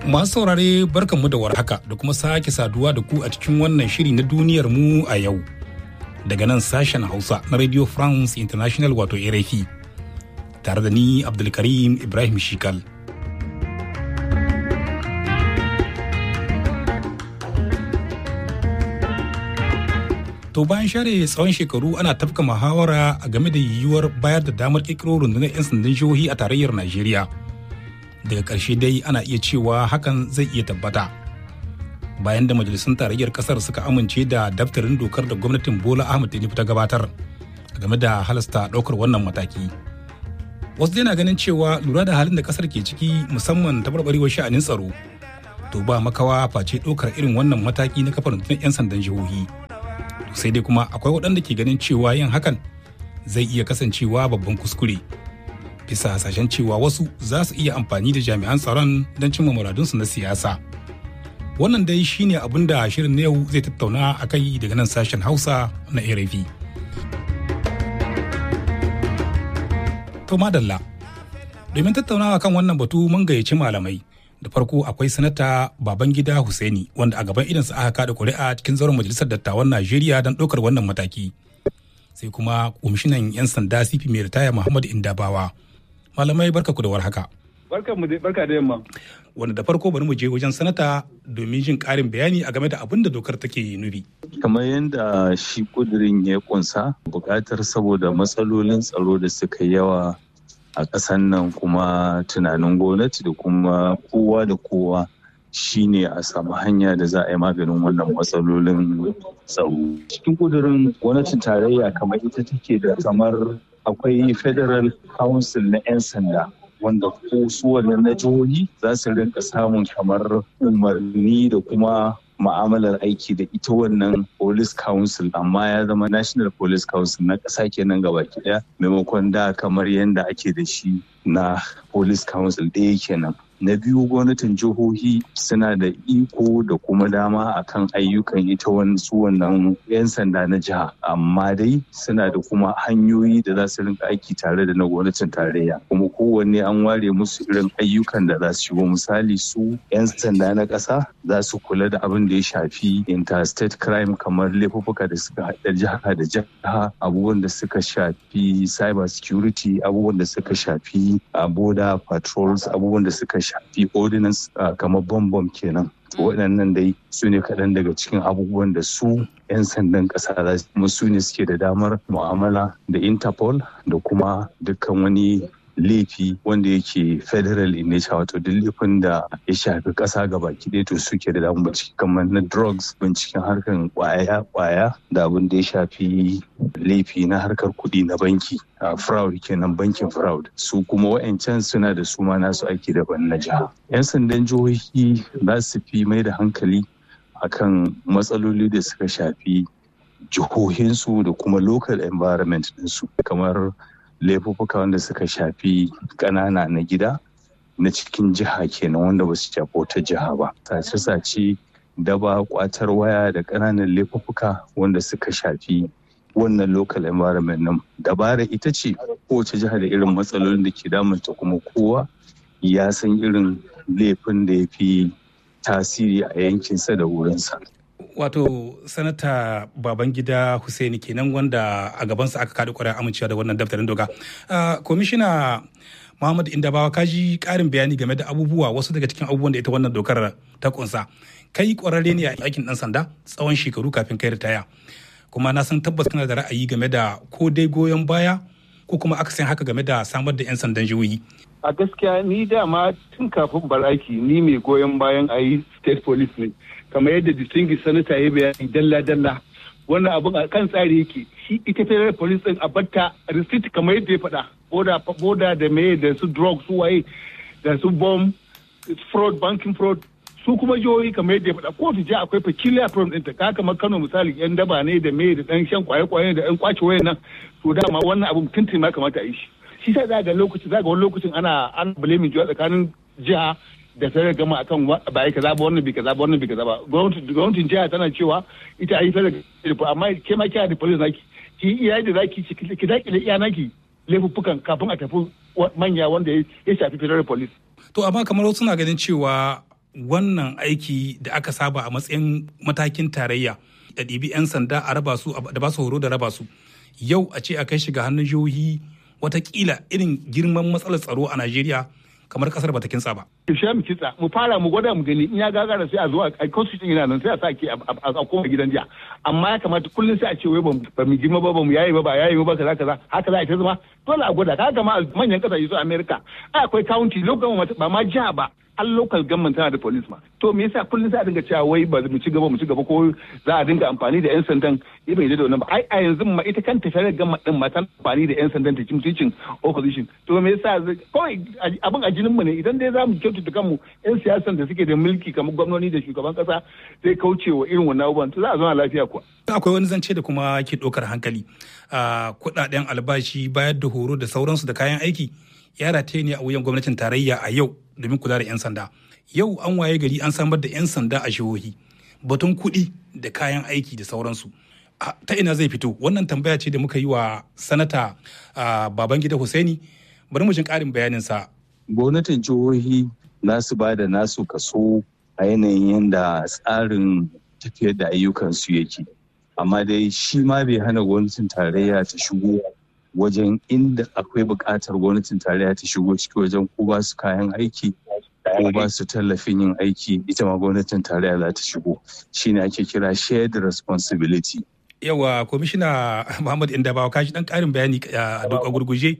Masu saurare barkanmu da warhaka da kuma sake saduwa da ku a cikin wannan shiri na duniyar mu a yau. Daga nan sashen Hausa na Radio France International wato RFI. Tare da ni Abdulkarim Ibrahim Shikal. To bayan share tsawon shekaru ana tafka muhawara a game da yiwuwar bayar da damar kirkiro rundunar 'yan sandan jihohi a tarayyar Najeriya. Daga ƙarshe dai ana iya cewa hakan zai iya tabbata. Bayan da majalisun tarayyar ƙasar suka amince da daftarin dokar da gwamnatin Bola Ahmed Tinubu ta gabatar game da halasta ɗaukar wannan mataki. Wasu dai na ganin cewa lura da halin da ƙasar ke ciki musamman taɓarɓarewar sha'anin tsaro. To ba makawa face ɗaukar irin wannan mataki na kafa rundunar 'yan sandan jihohi. sai dai kuma akwai waɗanda ke ganin cewa yin hakan zai iya kasancewa babban kuskure bisa hasashen cewa wasu za su iya amfani da jami'an tsaron don cimma muradunsu na siyasa wannan dai shine abin da shirin na yau zai tattauna a kai daga nan sashen hausa na rfi to madalla domin tattaunawa kan wannan batu mun gayyaci malamai da farko akwai sanata babangida Hussaini wanda a gaban idansa aka kada kuri'a cikin zauren majalisar dattawan Najeriya don ɗaukar wannan mataki. Sai kuma kwamishinan 'yan sanda CP mai ritaya Muhammad Indabawa. Malamai barka ku da warhaka. Barka mu barka da yamma. Wanda da farko bari mu je wajen sanata domin jin ƙarin bayani a game da abin da dokar take nufi. Kamar yadda shi kudirin ya kunsa buƙatar saboda matsalolin tsaro da suka yawa a ƙasan nan kuma tunanin gwamnati da kuma kowa da kowa shine a samu hanya da za a yi maganin wannan matsalolin tsaro. Cikin kudurin gwamnatin tarayya kamar ita take da kamar akwai federal council na 'yan sanda wanda ko su wannan na jihohi za su rinka samun kamar umarni da kuma ma'amalar aiki da ita wannan police council amma ya zama national police council na ƙasa kenan gaba ɗaya maimakon da kamar yadda ake da shi na police council ɗaya kenan na biyu gwamnatin jihohi suna da iko da kuma dama akan ayyukan ita su wannan 'yan sanda na jiha amma dai suna da kuma hanyoyi da za su rinka aiki tare da na gwamnatin tarayya kuma kowanne an ware musu irin ayyukan da za su shigo misali su 'yan sanda na ƙasa za su kula da abin da ya shafi interstate crime kamar laifuffuka da suka haɗa jiha da jiha abubuwan da suka shafi cyber security abubuwan da suka shafi border patrols abubuwan da suka shafi ordinance kamar bom kenan waɗannan dai su ne kaɗan daga cikin abubuwan da su 'yan sandan ƙasa za su su ne suke da damar mu'amala da interpol da kuma dukkan wani laifi wanda yake federal in nature wato duk laifin da ya shafi ƙasa gaba ɗaya to suke da damar bincike kamar na drugs binciken harkar kwaya kwaya da abin da ya shafi laifi na harkar kuɗi na banki fraud kenan bankin fraud su kuma wa'ancan suna da su ma nasu aiki daban na jiha yan sandan jihohi za su fi mai da hankali akan matsaloli da suka shafi jihohinsu da kuma local environment ɗinsu kamar laifuffuka wanda suka shafi ƙanana na gida na cikin jiha kenan wanda ba su shafi wata jiha ba sace-sace daba kwatar waya da ƙananan laifuffuka wanda suka shafi wannan local environment nan dabara ita ce kowace jiha da irin matsalolin da ke damunta kuma kowa ya san irin laifin da ya fi tasiri a yankinsa da wurinsa wato sanata babangida Hussaini kenan wanda a gabansa aka kaɗi ƙwarar amincewa da wannan daftarin doka kwamishina muhammad indabawa kaji ƙarin bayani game da abubuwa wasu daga cikin abubuwan da ita wannan dokar ta kunsa kai ƙwararre ne a aikin ɗan sanda tsawon shekaru kafin kai ritaya kuma na san tabbas kana da ra'ayi game da ko dai goyon baya ko kuma akasin haka game da samar da 'yan sandan jihohi a gaskiya ni dama tun kafin bar aiki ni mai goyon bayan a yi state police ne kamar yadda distinguished senator ya bayani dalla-dalla wannan abun a kan tsari yake shi ita federal police din a batta receipt kamar yadda ya faɗa boda boda da me da su drug su waye da su bomb fraud banking fraud su kuma jihohi kamar yadda ya faɗa kotu jiha akwai peculiar problem ɗinta ka kamar Kano misali yan daba ne da me da ɗan shan kwaye-kwaye da ɗan kwace wayan nan to dama wannan abun tuntun ma kamata a yi shi shi sai za ga lokaci za ga wani lokacin ana an blaming jiwa tsakanin jiha da sai gama akan ba ai kaza ba wannan bi kaza ba wannan bi kaza ba gwamnatin jiha tana cewa ita ai fara amma ke ma kiya da police naki ki iya da zaki ki dakile iya naki laifuffukan kafin a tafi manya wanda ya shafi federal police to amma kamar wasu na ganin cewa wannan aiki da aka saba a matsayin matakin tarayya da ɗibi 'yan sanda a raba su da ba su horo da raba su yau a ce a kai shiga hannun jihohi watakila irin girman matsalar tsaro a najeriya kamar kasar bata kintsa ba. Shi mu kitsa mu fara mu gwada mu gani in ya gagara sai a zo a constitution yana nan sai a sake a koma gidan jiya amma ya kamata kullum sai a ce wai ba mu girma ba ba mu yayi ba ba yayi ba kaza kaza haka za a ta zama dole a gwada kaga ma manyan kasashe su America ai akwai county local ba ma jiha ba har local government tana da police ma to me yasa kullum sai a dinga cewa wai ba mu ci gaba mu ci gaba ko za a dinga amfani da yan sandan ya bai da wannan ba ai a yanzu ma ita kanta federal government din ma tana amfani da yan sandan ta mutuncin opposition to me yasa kawai abin a jinin mu ne idan dai za mu kyautata kanmu yan siyasan da suke da mulki kamar gwamnoni da shugaban kasa zai kauce wa irin wannan abubuwan to za a zauna lafiya kuwa akwai wani zance da kuma ke ɗaukar hankali a kuɗaɗen albashi bayar da horo da sauransu da kayan aiki ya rataye ne a wuyan gwamnatin tarayya a yau domin kula da 'yan sanda yau an waye gari an samar da 'yan sanda a jihohi batun kuɗi da kayan aiki da sauransu ta ina zai fito wannan tambaya ce da muka yi wa sanata babangida Hussaini bari mu jin ƙarin bayaninsa gwamnatin jihohi nasu ba da nasu kaso a yanayin yadda tsarin tafiyar da ayyukansu yake amma dai shi ma bai hana gwamnatin tarayya ta shigo wajen inda akwai buƙatar gwamnatin tarayya ta shigo ciki wajen ko ba su kayan aiki ko ba su tallafin yin aiki ita ma gwamnatin tarayya za ta shigo shine ake kira shared responsibility yawa kwamishina muhammad indabawa kashi dan karin bayani a gurguje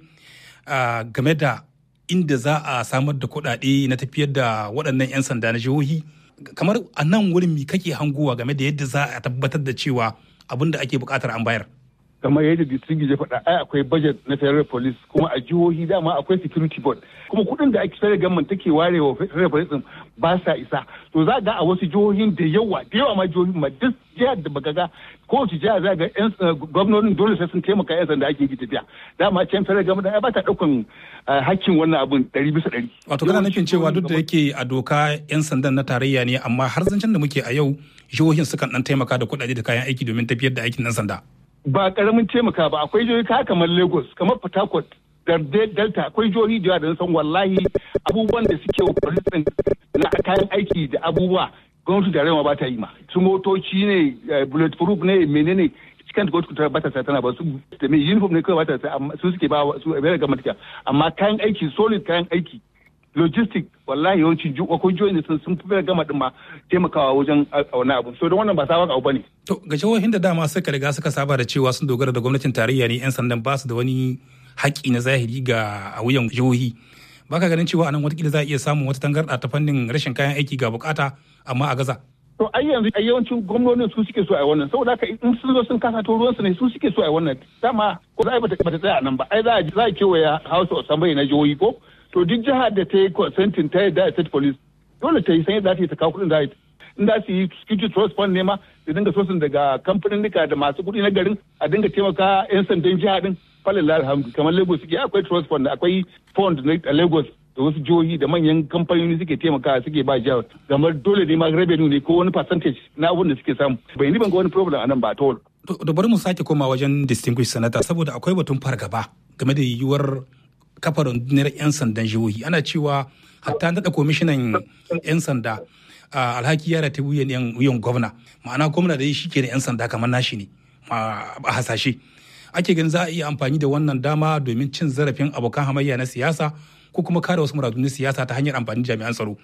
game da inda za a samar da kuɗaɗe na tafiyar da waɗannan 'yan sanda na jihohi kamar a nan wurin mi kake hanguwa game da yadda za a tabbatar da cewa abin da ake buƙatar an bayar kamar yadda district ya faɗa ai akwai budget na federal police kuma a jihohi dama akwai security board kuma kuɗin da ake federal government take ware wa federal police din ba sa isa to za ga a wasu jihohin da yawa da yawa ma jihohin ma duk jihar da baka ga kowace jiha za ga yan gwamnonin dole sai sun taimaka yan sanda ake yi tafiya dama can federal government ai ba ta ɗaukan hakkin wannan abun ɗari bisa ɗari. wato kana nufin cewa duk da yake a doka yan sandan na tarayya ne amma har zancen da muke a yau jihohin sukan ɗan taimaka da kuɗaɗe da kayan aiki domin tafiyar da aikin nan sanda. ba karamin taimaka ba akwai jihohi ka kamar lagos kamar port harcourt da delta akwai jihohi da da san wallahi abubuwan da suke wa na kayan aiki da abubuwa gwamnati da rewa ba ta yi ma su motoci ne bullet proof ne menene cikin da gwamnati ba ta sa tana ba su da mai uniform ne kawai ba ta sa su suke ba su a ga mata amma kayan aiki solid kayan aiki logistic wallahi yawancin akwai jihohin da sun fi gama din ma taimakawa wajen wani abu so don wannan ba sabon abu bane to ga jihohin da dama suka riga suka saba da cewa sun dogara da gwamnatin tarayya ne yan sandan ba su da wani haƙƙi na zahiri ga a wuyan jihohi baka ganin cewa anan watakila za a iya samun wata tangarɗa ta fannin rashin kayan aiki ga bukata amma a gaza to ai yanzu ai yawancin gwamnonin su suke so a wannan saboda haka in sun zo sun kasa to ruwansu ne su suke so a wannan dama ko za a bata tsaya nan ba ai za a za a kewaya house of assembly na jihohi ko to duk jihar da ta yi consenting ta yadda state police dole ta yi san yadda ta kawo kuɗin da in da su yi security trust fund ne ma da dinga sosin daga kamfanin da masu kuɗi na garin a dinga taimaka 'yan sandan jiha din falin alhamdu kamar lagos suke akwai trust fund akwai fund na lagos da wasu jihohi da manyan kamfanoni suke taimaka suke ba jihar kamar dole ne ma revenue ne ko wani percentage na abun da suke samu bai ni ban ga wani problem a nan ba at all. da bari mu sake koma wajen distinguished senator saboda akwai batun fargaba game da yiwuwar kafa rundunar 'yan sandan jihohi ana cewa hatta naɗa kwamishinan 'yan sanda alhaki yara ta wuyan gwamna ma'ana gwamna da shi ke da 'yan sanda kamar nashi ne a hasashe ake ganin za a iya amfani da wannan dama domin cin zarafin abokan hamayya na siyasa ko kuma kare wasu muradun siyasa ta hanyar amfani jami'an tsaro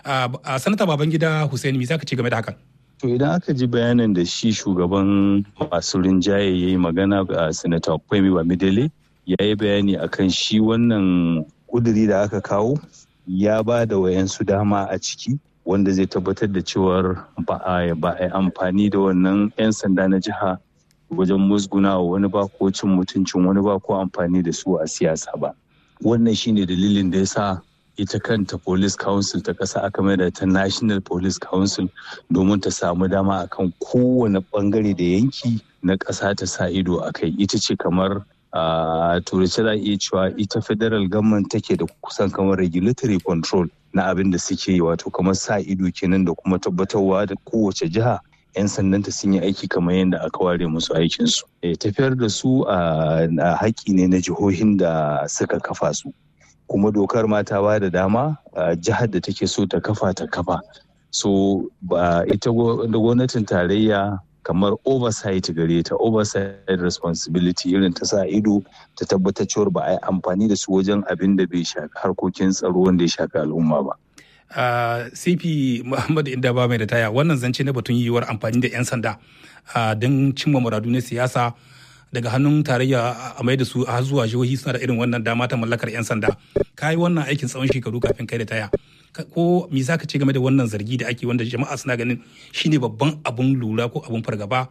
a sanata babangida hussein me za ka ce game da hakan To idan aka ji bayanin da shi shugaban masu rinjaye ya yi magana a sanata Kwemi Bamidele ya yi bayani akan shi wannan kuduri da aka kawo ya ba da wayansu dama a ciki wanda zai tabbatar da cewar ba a yi amfani da wannan 'yan sanda na jiha wajen musguna wa wani ba ko cin mutuncin wani ba ko amfani da su a siyasa ba wannan shine dalilin da ya sa ita kanta police council ta ƙasa aka mai da ta national police council domin ta samu dama akan kowane bangare da yanki na ƙasa ta sa ido a kai ita ce kamar a turanci za iya cewa ita federal government take da kusan kamar regulatory control na abin da suke yi wato kamar sa ido kenan da kuma tabbatarwa da kowace jiha 'yan sandanta sun yi aiki kamar yadda aka ware musu aikinsu. tafiyar da su a haƙƙi ne na jihohin da suka kafa su kuma dokar ma ta ba da dama jihar da take so ta kafa ta kafa so ba ita gwamnatin tarayya kamar oversight gare ta oversight responsibility irin ta sa ido ta tabbatar cewar ba a yi amfani da su wajen abin da bai shafi harkokin tsaro wanda ya shafi al'umma ba. Uh, cp muhammadu inda ba mai da taya wannan zance na batun yiwuwar amfani da 'yan sanda uh, don cimma muradu na siyasa daga hannun tarayya a mai da su a zuwa jihohi suna da irin wannan dama ta mallakar 'yan sanda ka yi wannan aikin tsawon shekaru kafin kai da taya ko me za ka ce game da wannan zargi da ake wanda jama'a suna ganin shine babban abun lura ko abun fargaba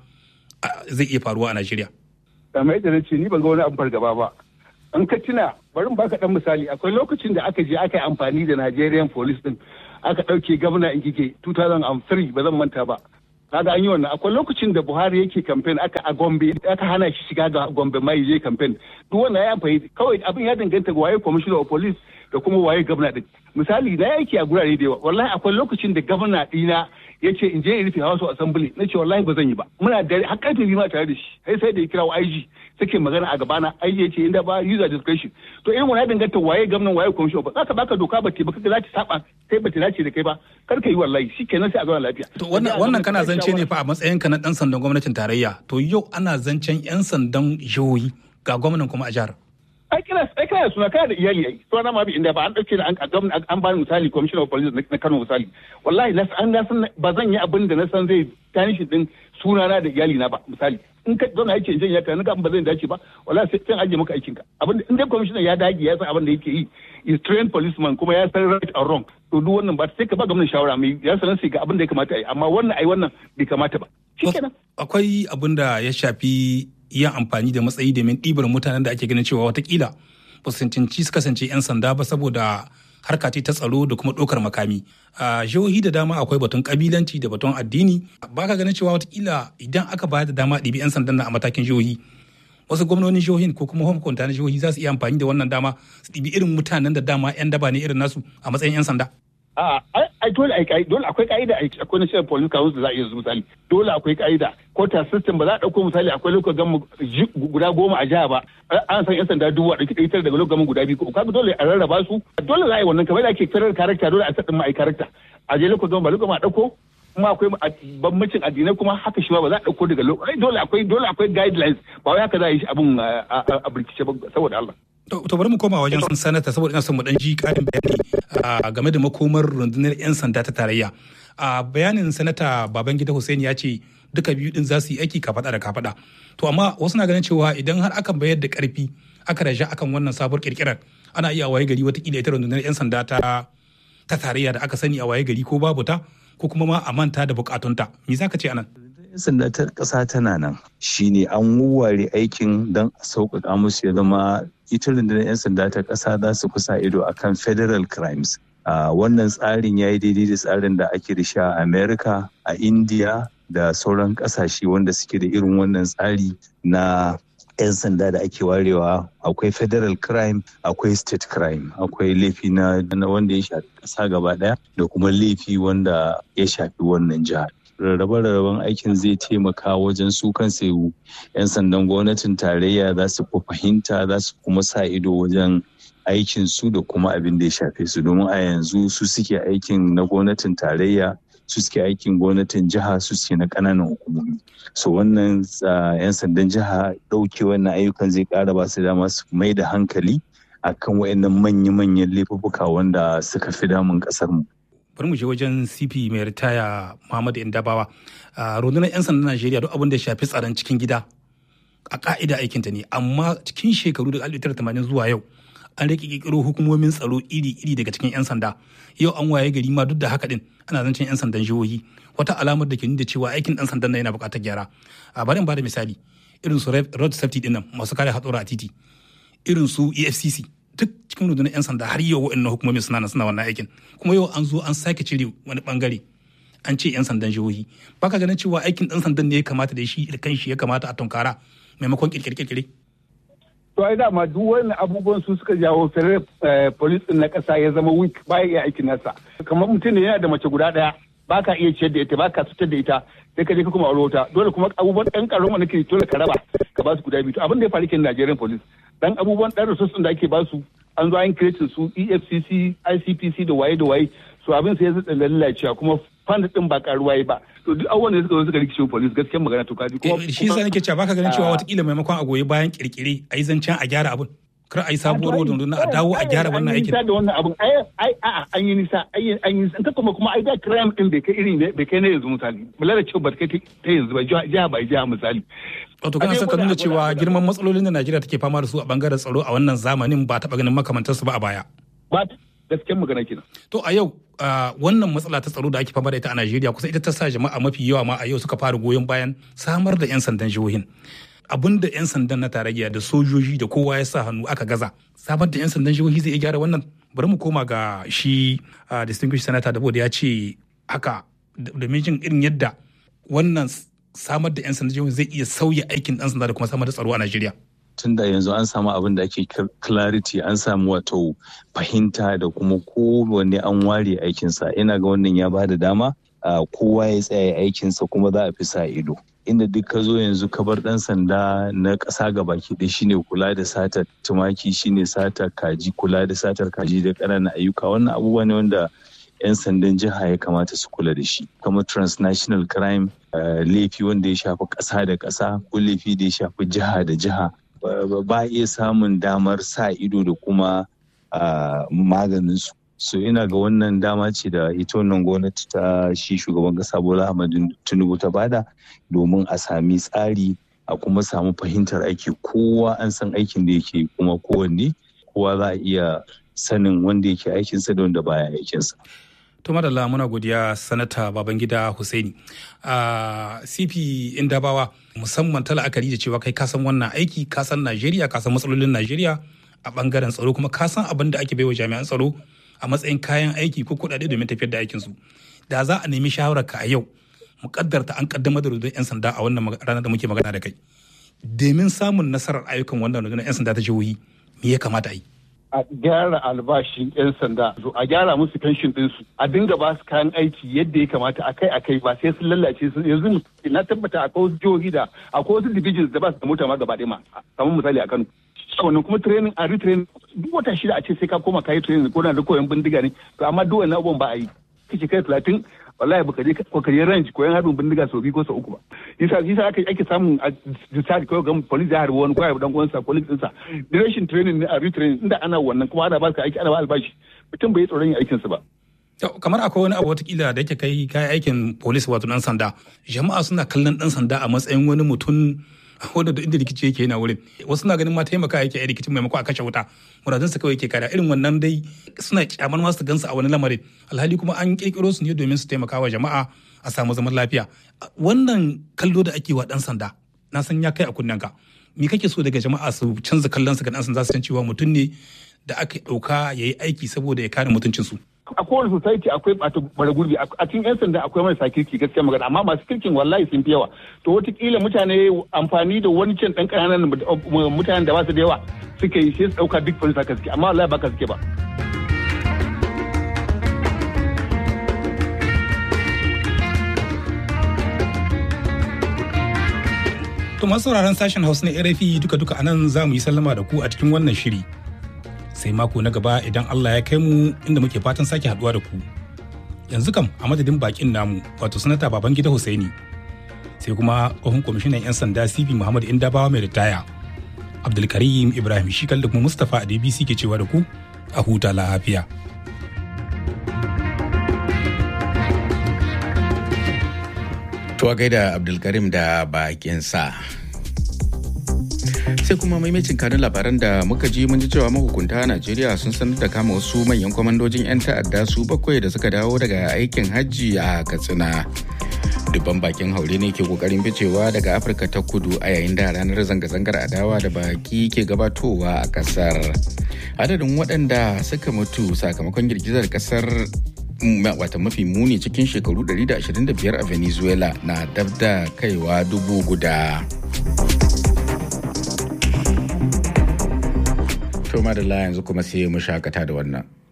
zai iya faruwa a najeriya kamar yadda na ce ni ban ga wani abun fargaba ba an ka tuna bari mu baka dan misali akwai lokacin da aka je aka yi amfani da Nigerian police din aka dauke gwamna in kike 2003 ba zan manta ba kaga an yi wannan akwai lokacin da Buhari yake campaign aka a Gombe aka hana shi shiga ga Gombe mai je campaign duk wannan ya amfani kawai abin ya danganta ga waye commissioner of police da kuma waye gwamna din misali na yake a gurare da yawa wallahi akwai lokacin da gwamna dina ya ce in je in rufe House of Assembly na ce wallahi ba zan yi ba muna da har karfe biyu ma tare da shi sai sai da ya kira IG suke magana a gabana IG ya ce inda ba user discretion to irin wannan danganta waye gwamnan waye commission ba zaka baka doka ba ce ba kaga za ta saba kai ba ta dace da kai ba kar ka yi wallahi shikenan sai a zauna lafiya to wannan wannan kana zance ne fa a matsayin ka na dan sandan gwamnatin tarayya to yau ana zancen yan sandan jihohi ga gwamnan kuma a jihar ai kina ai kana suna kana da iyali ai to na ma bi inda ba an dauke da an gwamnati an bani misali commissioner of police na Kano misali wallahi na an na san ba zan yi abin da na san zai tanishin din sunana da iyali na ba misali in ka zauna yake jin ya ka ga ba zai dace ba wallahi sai kan aje maka aikin ka abin in dai commissioner ya dage ya san abin da yake yi is trained policeman kuma ya san right or wrong to duk wannan ba sai ka ba gwamnati shawara mai ya sanar sai ga abin da ya kamata ai amma wannan ai wannan bai kamata ba shikenan akwai abin da ya shafi yin amfani da matsayi domin ɗibar mutanen da ake ganin cewa watakila ba su cancanci su kasance 'yan sanda ba saboda harka ta tsaro da kuma ɗaukar makami a jihohi da dama akwai batun kabilanci da batun addini ba ka ganin cewa watakila idan aka bayar da dama ɗibi 'yan sandan a matakin jihohi wasu gwamnonin jihohin ko kuma hukunta na jihohi za su iya amfani da wannan dama su ɗibi irin mutanen da dama 'yan daba ne irin nasu a matsayin 'yan sanda a ai dole ai dole akwai ka'ida akwai national police council za a iya misali dole akwai ka'ida quota system ba za a dauko misali akwai lokacin gama guda goma a jiha ba an san yan sanda dubu a dauki ɗaitar daga lokacin guda biyu kaga dole a rarraba su dole za a yi wannan kamar da ake firar karakta dole a sadin ma ai karakta a je lokacin gama ba lokacin a dauko kuma akwai bambancin addinai kuma haka shi ma ba za a dauko daga lokacin dole akwai dole akwai guidelines ba wai haka za a yi shi abun a birkice ba saboda Allah To bari mu koma wajen sanata saboda ina son mu dan ji karin bayani game da makomar rundunar 'yan sanda ta tarayya. A bayanin sanata Babangida Hussein ya ce duka biyu din za su yi aiki kafada da kafada. To amma wasu na ganin cewa idan har aka bayar da karfi aka raja akan wannan sabuwar kirkirar ana iya waye gari watakila ita rundunar 'yan sanda ta ta tarayya da aka sani a waye gari ko babu ta ko kuma ma a manta da bukatunta. Me za ka ce anan? 'yan sanda ta ƙasa tana nan shine an wawware aikin don a sauƙaƙa musu ya zama ita rundunar 'yan sanda ta ƙasa za su kusa ido akan federal crimes wannan tsarin ya yi daidai da tsarin da ake da shi a america a india da sauran ƙasashe wanda suke da irin wannan tsari na 'yan sanda da ake warewa akwai federal crime akwai state crime akwai laifi na wanda ya shafi ƙasa gaba ɗaya da kuma laifi wanda ya shafi wannan jihar rarrabe-rarraben aikin zai taimaka wajen su kansu 'yan sandan gwamnatin tarayya za su fahimta za su kuma sa ido wajen aikin su da kuma abin da ya shafe su domin a yanzu su suke aikin na gwamnatin tarayya su suke aikin gwamnatin jiha su suke na kananan hukumomi so wannan 'yan sandan jiha ɗauke wannan ayyukan zai ƙara ba su dama su mai da hankali akan waɗannan manya-manyan laifuffuka wanda suka fi damun ƙasar mu bari mu je wajen cp mai ritaya muhammadu indabawa a rundunar 'yan sandan najeriya duk abin da ya shafi tsaron cikin gida a ka'ida aikinta ne amma cikin shekaru da 1980 zuwa yau an rike kirkiro hukumomin tsaro iri-iri daga cikin 'yan sanda yau an waye gari ma duk da haka din ana zancen 'yan sandan jihohi wata alamar da ke nuna cewa aikin dan sandan nan yana buƙatar gyara a bari in bada misali irin su road safety din nan masu kare hatsura a titi irin su efcc duk cikin rundunar 'yan sanda har yau wa'annan hukumomin suna nan suna wannan aikin kuma yau an zo an sake cire wani bangare an ce 'yan sandan jihohi baka ganin cewa aikin dan sandan ne ya kamata da shi da kanshi ya kamata a tunkara maimakon kirkire-kirkire to ai dama duk wannan abubuwan su suka jawo federal police na kasa ya zama weak baya iya aikin nasa kamar mutum ne yana da mace guda daya ba ka iya ciyar da ita ba ka fitar da ita sai ka je ka kuma aure wata dole kuma abubuwan ɗan ƙaron wanda ke dole ka raba ka ba su guda biyu abin da ya faru kenan Nigerian police dan abubuwan ɗan resources da ake ba su an zo an creating su EFCC ICPC da waye da waye so abin sai ya zata lalacewa kuma fund din ba karuwa yi ba to duk abubuwan da suka zo suka rikice police gaskiyar magana to kaji kuma shi yasa nake cewa baka ganin cewa watakila maimakon a goyi bayan kirkire a yi zancen a gyara abin kar a yi sabuwar runduna a dawo a gyara wannan aikin. da wannan abin ai ai a an yi nisa an yi nisa kuma kuma ai da crime din bai kai irin bai kai na yanzu misali mulala cewa ba kai ta yanzu ba jiha ba jiha misali. Wato kana son ka nuna cewa girman matsalolin da Najeriya take fama da su a bangaren tsaro a wannan zamanin ba taɓa ganin makamantarsu ba a baya. Ba gaskiyar magana kenan. To a yau wannan matsala ta tsaro da ake fama da ita a Najeriya kusan ita ta sa jama'a mafi yawa ma a yau suka fara goyon bayan samar da 'yan sandan jihohin. abin da 'yan sandan na tarayya da sojoji da kowa ya sa hannu aka gaza samar da 'yan sandan jihohi zai iya gyara wannan bari mu koma ga shi distinguished senator da ya ce haka da jin irin yadda wannan samar da 'yan sandan jihohi zai iya sauya aikin ɗan sanda da kuma samar da tsaro a Najeriya. tun da yanzu an samu abin da ake clarity an samu wato fahimta da kuma kowanne an ware aikinsa ina ga wannan ya ba da dama kowa ya tsaya aikinsa kuma za a fi sa ido inda duk ka zo yanzu ka bar dan sanda na ƙasa ga baki ɗaya shine kula da satar tumaki shine satar kaji kula da satar kaji da ƙananan ayyuka wannan abubuwa ne wanda 'yan sandan jiha ya kamata su kula da shi kamar transnational crime laifi wanda ya shafi ƙasa da ƙasa ko laifi da ya shafi jiha da jiha ba iya samun damar sa ido da kuma maganin su so ina ga wannan dama ce da ita wannan gwamnati ta shi shugaban kasa bola ahmadu tinubu ta bada domin a sami tsari a kuma samu fahimtar aiki kowa an san aikin da yake kuma kowanne kowa za a iya sanin wanda yake aikinsa da wanda baya aikinsa to madalla muna godiya sanata babangida husaini a cp indabawa musamman ta la'akari da cewa kai kasan wannan aiki kasan najeriya kasan matsalolin najeriya a bangaren tsaro kuma kasan abin da ake baiwa jami'an tsaro a matsayin kayan aiki ko kuɗaɗe domin tafiyar da aikinsu da za a nemi shawararka a yau mu kaddarta an kaddamar da rundunar 'yan sanda a wannan ranar da muke magana da kai domin samun nasarar ayyukan wannan rundunar 'yan sanda ta jihohi me ya kamata a yi a gyara albashin 'yan sanda a gyara musu fenshin ɗinsu a dinga ba su kayan aiki yadda ya kamata akai akai ba sai sun lallace su yanzu na tabbata akwai wasu jihohi da akwai wasu divisions da ba su da mota ma gaba ɗaya ma kamar misali a Kano wannan kuma training a retraining duk wata shida a ce sai ka koma kayi training ko na da koyon bindiga ne to amma duk wannan abubuwan ba a yi kake kai talatin wallahi baka je ko ka je range koyon harbin bindiga sau biyu ko sau uku ba yasa yasa ake ake samun a discharge ko ga police ya harbi wani ko ya dan uwansa police ɗinsa duration training ne a retraining inda ana wannan kuma ana ba ka aiki ana ba albashi mutum bai tsoron yin aikinsa ba kamar akwai wani abu watakila da yake kai kayan aikin police wato dan sanda jama'a suna kallon dan sanda a matsayin wani mutum wanda da inda rikici yake yana wurin wasu na ganin ma taimaka yake a rikicin maimako a kashe wuta muradun su kawai ke kada irin wannan dai suna kyamar masu gansu a wani lamarin alhali kuma an kirkiro su ne domin su taimaka wa jama'a a samu zaman lafiya wannan kallo da ake wa dan sanda na san ya kai a kunnen ka me kake so daga jama'a su canza kallon su ga dan sanda su san cewa mutum ne da aka dauka yayi aiki saboda ya kare mutuncin su a kowane society akwai ɓata bara gurbi a cikin 'yan sanda akwai marasa kirki gaskiya magana amma masu kirkin wallahi sun fi yawa to wataƙila mutane amfani da wani can ɗan ƙananan mutanen da ba su da yawa suka yi sai su ɗauka duk police haka suke amma wallahi ba ka suke ba. To masu sauraron sashen Hausa na RFI duka-duka anan za mu yi sallama da ku a cikin wannan shiri. sai mako na gaba idan Allah ya kai mu inda muke fatan sake haduwa da ku. Yanzu kam a madadin bakin namu wato sanata Babangida Hussaini sai kuma tsohon kwamishinan 'yan sanda CP Muhammad Indabawa mai ritaya. Abdulkarim Ibrahim Shikal da kuma Mustapha a DBC ke cewa da ku a huta lafiya. To gaida Abdulkarim da bakinsa. sai kuma maimacin kanun labaran da muka ji mun ji cewa mahukunta najeriya sun sanar da kama wasu manyan kwamandojin 'yan ta'adda su bakwai da suka dawo daga aikin hajji a katsina dubban bakin haure ne ke kokarin ficewa daga afirka ta kudu a yayin da ranar zanga-zangar adawa da baki ke gabatowa a kasar adadin waɗanda suka mutu sakamakon girgizar kasar wata mafi muni cikin shekaru 125 a venezuela na dab da kaiwa dubu guda. To madalla yanzu kuma sai mu shakata da wannan.